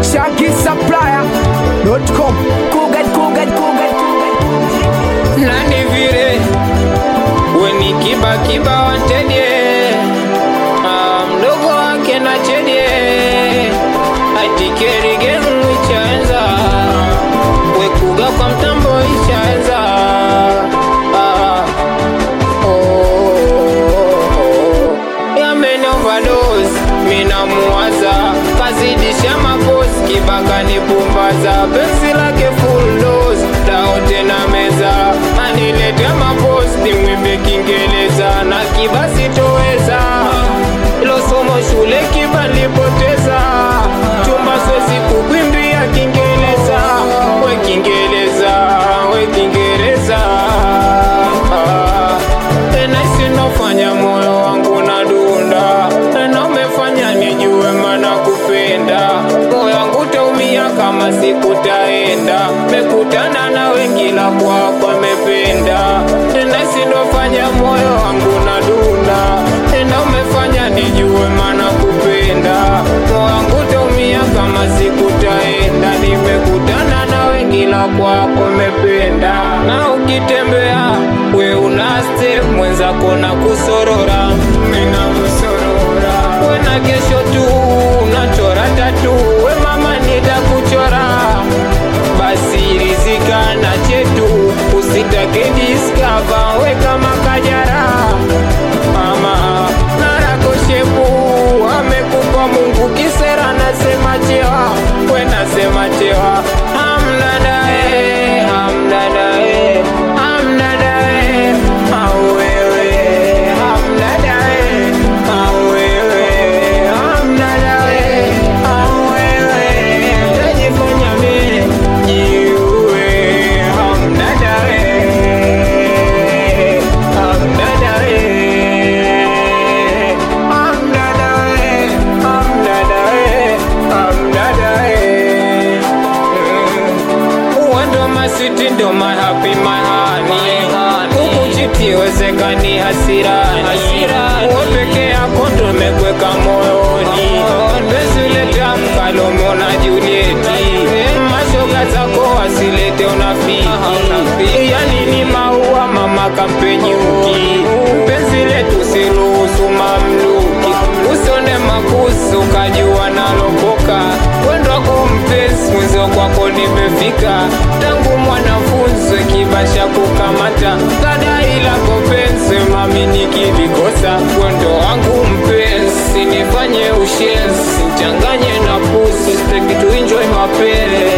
ShankySupplier.com Kugat, kugat, kugat, kugat. nani vile weni kiba kiba wantedie ah, mdogo wake na chedie atikerigemu ichaenza wekuga kwa mtambo ichaenza ah, oh, oh, yamene overdose minamuwaza kazidisha mapozi kibaka ni pumbaza penzi lake full dose dao tena meza anilete mapozi nimwimbe kingeleza na kibasi toweza ilo somo shule kiba nilipoteza chumba swezi kukwimbia kingeleza we kingeleza we kingereza ah. tena isinofanya moyo wangu na dunda tena umefanya nijue mana kupenda moyo wangu taumia kama sikutaenda mekutana na wengila kwako amependa tena isinofanya moyo wangu na dunda tena umefanya nijue mana kupenda moyo wangu taumia kama sikutaenda nimekutana na wengila kwako mependa na ukitembea we unaste mwenzako na kusorora mina kusorora we na kesho tu unachora tatu we mama nitakuchora basi rizika na chetu usitake diskava we kama kajara mama narakoshepu amekupa mungu kisera nasema chewa we nasema chewa hamnadae hamnadae hamnadae awewe hamnadae awewe hamnadae awewe tajifanya me jiwe hamnadae hamnadae hamnadae hamnadae hamnadae uwendo masiti ndo mahapi mahani kukuchiti wezekani hasirani uwe peke yako ndo mekweka moyoni wezileta mkalomo na julieti mashoga zako wasilete unafiki yani ni maua mama kampenyuki penzi letu siruhusu mamluki usone makusu kajua nalokoka wendo wako mpenzi mwizo kwako nimefika tangu mwanafunzi kibasha kukamata kadai lako penzi mami nikilikosa wendo wangu mpenzi nifanye ushenzi changanye na pusi steki tu enjoy mapele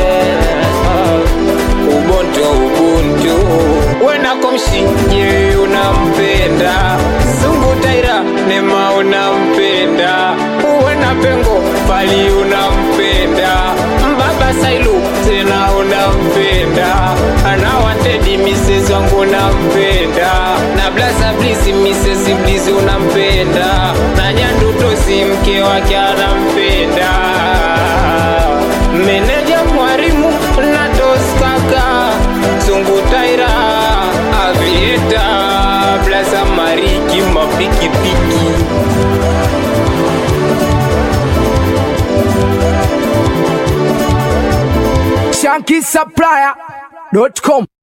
ubonto ubuntu wenakomshi je unampenda zungu taira nema unampenda uwena pengo bali unampenda mbaba sailu tena unampenda anawantedi misezi wangu unampenda na blasa blisi misezi blisi unampenda na nyandutosi mke wake anampenda meneja mwarimu na toskaka zungu taira avieta blasa mariki mapikipiki ShankySupplier.com